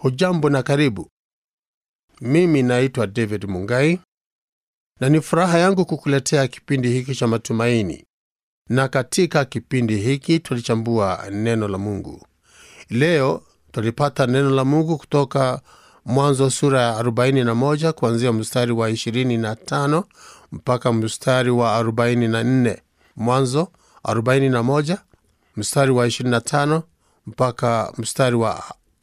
hujambo na karibu mimi naitwa david mungai na ni furaha yangu kukuletea kipindi hiki cha matumaini na katika kipindi hiki tulichambua neno la mungu leo tulipata neno la mungu kutoka mwanzo sura ya 41 kuanzia mstari wa 25 mpaka mstari wa 44 mwanzo 41 mstari wa 25 mpaka mstari wa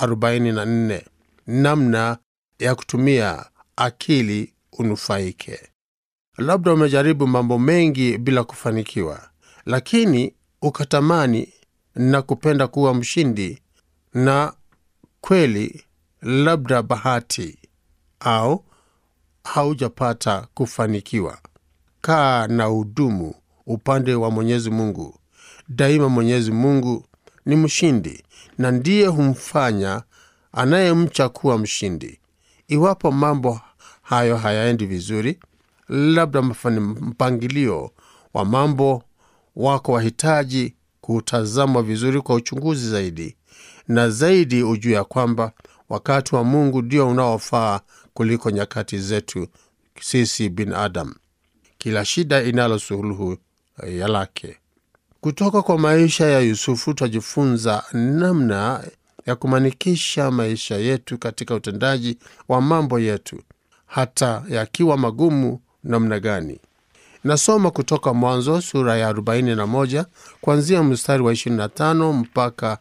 44 namna ya kutumia akili unufaike labda umejaribu mambo mengi bila kufanikiwa lakini ukatamani na kupenda kuwa mshindi na kweli labda bahati au haujapata kufanikiwa kaa na hudumu upande wa mwenyezi mungu daima mwenyezi mungu ni mshindi na ndiye humfanya anayemcha kuwa mshindi iwapo mambo hayo hayaendi vizuri labda mfani mpangilio wa mambo wako wahitaji kutazamwa vizuri kwa uchunguzi zaidi na zaidi ujue ya kwamba wakati wa mungu ndio unaofaa kuliko nyakati zetu sisi binadam kila shida inalo suluhu ya lake kutoka kwa maisha ya yusufu twajifunza namna ya kumanikisha maisha yetu katika utendaji wa mambo yetu hata yakiwa magumu namna gani nasoma kutoka mwanzo sura ya 41 kuanzia mstari wa 25 mpaka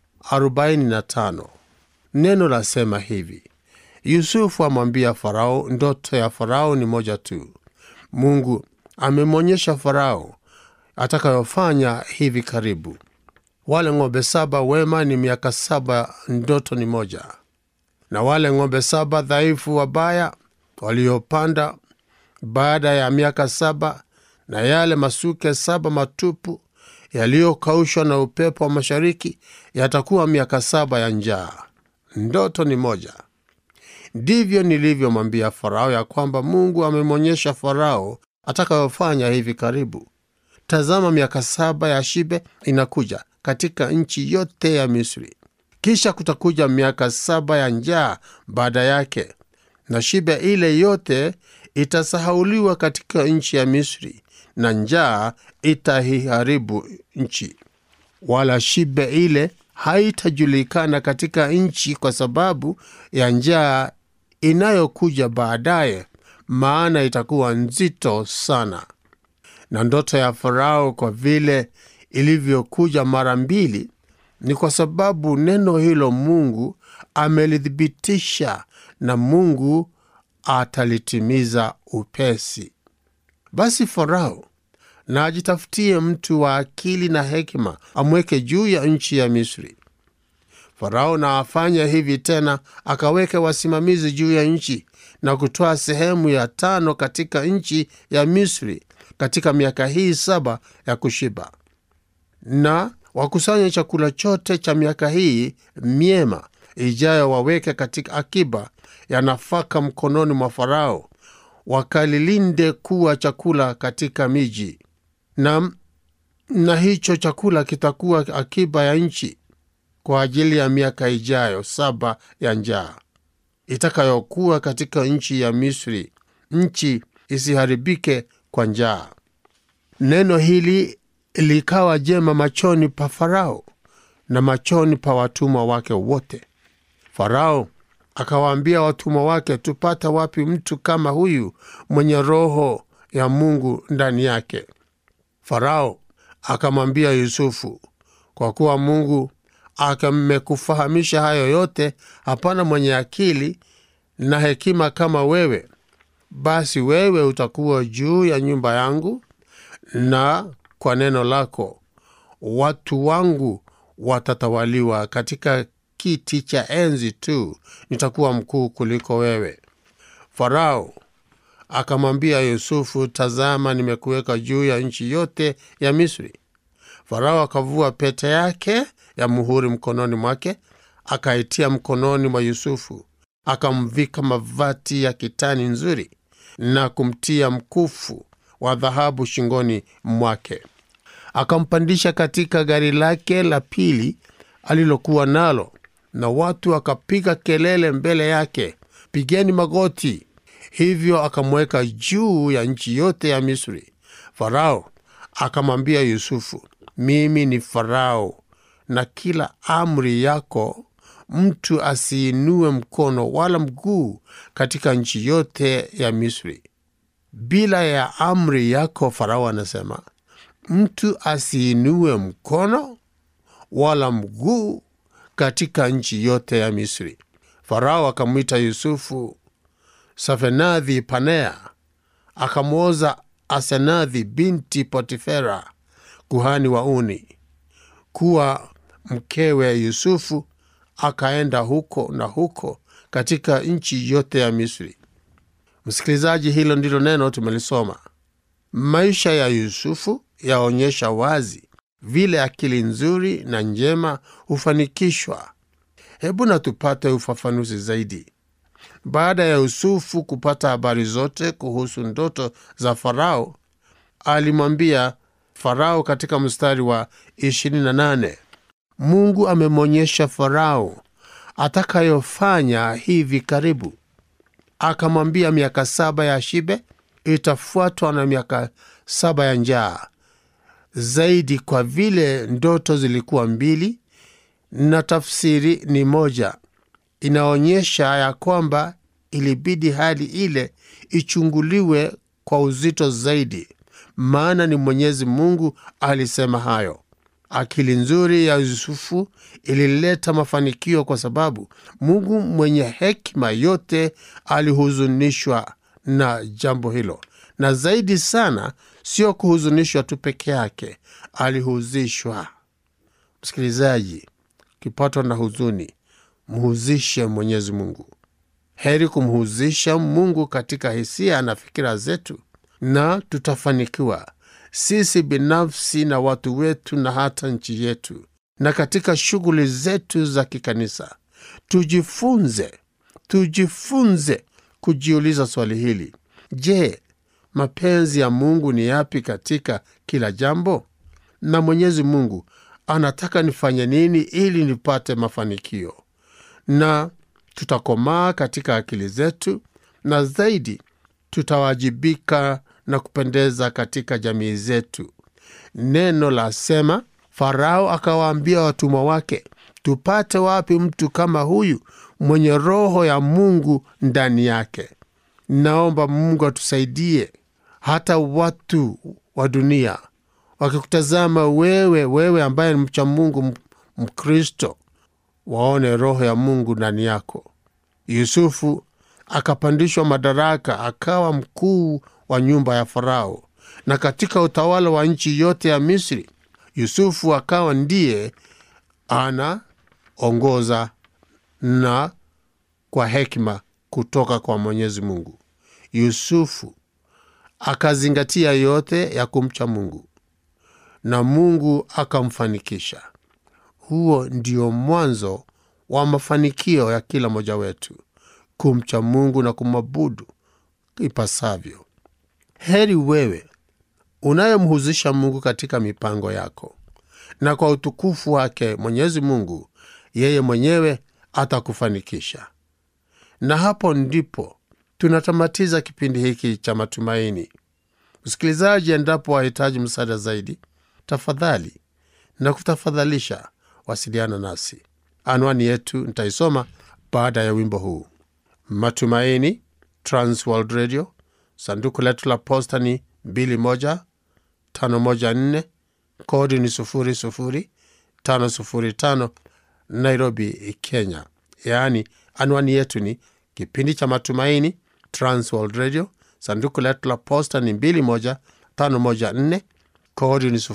45 neno lasema hivi yusufu amwambia farao ndoto ya farao ni moja tu mungu amemwonyesha farao atakayofanya hivi karibu wale ng'ombe saba wema ni miaka saba ndoto ni moja na wale ng'ombe saba dhaifu wabaya waliopanda baada ya miaka saba na yale masuke saba matupu yaliyokaushwa na upepo wa mashariki yatakuwa miaka saba ya njaa ndoto ni moja ndivyo nilivyomwambia farao ya kwamba mungu amemwonyesha farao atakayofanya hivi karibu tazama miaka saba ya shibe inakuja katika nchi yote ya misri kisha kutakuja miaka saba ya njaa baada yake na shibe ile yote itasahauliwa katika nchi ya misri na njaa itaiharibu nchi wala shibe ile haitajulikana katika nchi kwa sababu ya njaa inayokuja baadaye maana itakuwa nzito sana na ndoto ya farao kwa vile ilivyokuja mara mbili ni kwa sababu neno hilo mungu amelithibitisha na mungu atalitimiza upesi basi farao na ajitafutie mtu wa akili na hekima amweke juu ya nchi ya misri farao na afanye hivi tena akaweke wasimamizi juu ya nchi na kutoa sehemu ya tano katika nchi ya misri katika miaka hii saba ya kushiba na wakusanye chakula chote cha miaka hii myema ijayo waweke katika akiba ya nafaka mkononi mwa farao wakalilinde kuwa chakula katika miji na, na hicho chakula kitakuwa akiba ya nchi kwa ajili ya miaka ijayo saba ya njaa itakayokuwa katika nchi ya misri nchi isiharibike kwa njaa neno hili likawa jema machoni pa farao na machoni pa watumwa wake wote farao akawaambia watumwa wake tupata wapi mtu kama huyu mwenye roho ya mungu ndani yake farao akamwambia yusufu kwa kuwa mungu akamekufahamisha hayo yote hapana mwenye akili na hekima kama wewe basi wewe utakuwa juu ya nyumba yangu na kwa neno lako watu wangu watatawaliwa katika kiti cha enzi tu nitakuwa mkuu kuliko wewe farao akamwambia yusufu tazama nimekuweka juu ya nchi yote ya misri farao akavua pete yake ya muhuri mkononi mwake akaitia mkononi mwa yusufu akamvika mavati ya kitani nzuri na kumtia mkufu wa dhahabu shingoni mwake akampandisha katika gari lake la pili alilokuwa nalo na watu wakapiga kelele mbele yake, pigeni magoti. Hivyo akamweka juu ya nchi yote ya Misri. Farao akamwambia Yusufu, mimi ni Farao, na kila amri yako mtu asiinue mkono wala mguu katika nchi yote ya Misri. Bila ya amri yako, Farao anasema mtu asiinue mkono wala mguu katika nchi yote ya Misri. Farao akamwita Yusufu Safenadhi Panea, akamwoza Asenadhi binti Potifera, kuhani wa Uni, kuwa mkewe Yusufu. Akaenda huko na huko katika nchi yote ya Misri. Msikilizaji, hilo ndilo neno tumelisoma. Maisha ya Yusufu yaonyesha wazi vile akili nzuri na njema hufanikishwa. Hebu na tupate ufafanuzi zaidi. Baada ya Yusufu kupata habari zote kuhusu ndoto za Farao, alimwambia Farao katika mstari wa 28, Mungu amemwonyesha Farao atakayofanya hivi karibu. Akamwambia miaka saba ya shibe itafuatwa na miaka saba ya njaa zaidi, kwa vile ndoto zilikuwa mbili na tafsiri ni moja. Inaonyesha ya kwamba ilibidi hali ile ichunguliwe kwa uzito zaidi, maana ni Mwenyezi Mungu alisema hayo. Akili nzuri ya Yusufu ilileta mafanikio kwa sababu Mungu mwenye hekima yote alihuzunishwa na jambo hilo, na zaidi sana, sio kuhuzunishwa tu peke yake, alihuzishwa. Msikilizaji, ukipatwa na huzuni, mhuzishe Mwenyezi Mungu. Heri kumhuzisha Mungu katika hisia na fikira zetu, na tutafanikiwa sisi binafsi na watu wetu na hata nchi yetu, na katika shughuli zetu za kikanisa. Tujifunze, tujifunze kujiuliza swali hili: Je, mapenzi ya Mungu ni yapi katika kila jambo? Na Mwenyezi Mungu anataka nifanye nini ili nipate mafanikio? Na tutakomaa katika akili zetu, na zaidi tutawajibika na kupendeza katika jamii zetu. Neno la sema, Farao akawaambia watumwa wake, tupate wapi mtu kama huyu mwenye roho ya Mungu ndani yake? Naomba Mungu atusaidie, hata watu wa dunia wakikutazama wewe, wewe ambaye ni mcha Mungu, Mkristo, waone roho ya Mungu ndani yako. Yusufu akapandishwa madaraka, akawa mkuu wa nyumba ya Farao, na katika utawala wa nchi yote ya Misri, Yusufu akawa ndiye anaongoza na kwa hekima kutoka kwa Mwenyezi Mungu. Yusufu akazingatia yote ya kumcha Mungu na Mungu akamfanikisha. Huo ndio mwanzo wa mafanikio ya kila mmoja wetu, kumcha Mungu na kumwabudu ipasavyo. Heri wewe unayemhuzisha Mungu katika mipango yako, na kwa utukufu wake Mwenyezi Mungu yeye mwenyewe atakufanikisha. Na hapo ndipo tunatamatiza kipindi hiki cha matumaini. Msikilizaji, endapo wahitaji msaada zaidi, tafadhali na kutafadhalisha wasiliana nasi. Anwani yetu nitaisoma baada ya wimbo huu. Matumaini, Transworld Radio, sanduku letu la posta ni 21514 kodi ni 00505 Nairobi, Kenya. Yaani, anwani yetu ni kipindi cha Matumaini, Transworld Radio, sanduku letu la posta ni 21514 kodi ni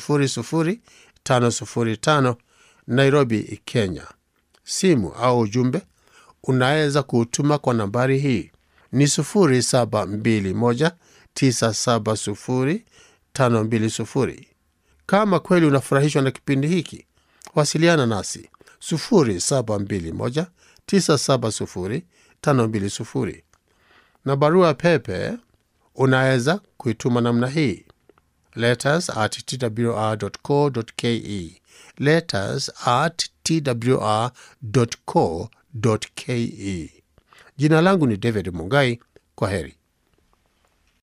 00505 Nairobi, Kenya. Simu au ujumbe unaweza kuutuma kwa nambari hii ni 0721970520. Kama kweli unafurahishwa na kipindi hiki, wasiliana nasi 0721970520, na barua pepe unaweza kuituma namna hii letters at twr.co.ke, letters at twr.co.ke. Jina langu ni David Mungai. Kwa heri.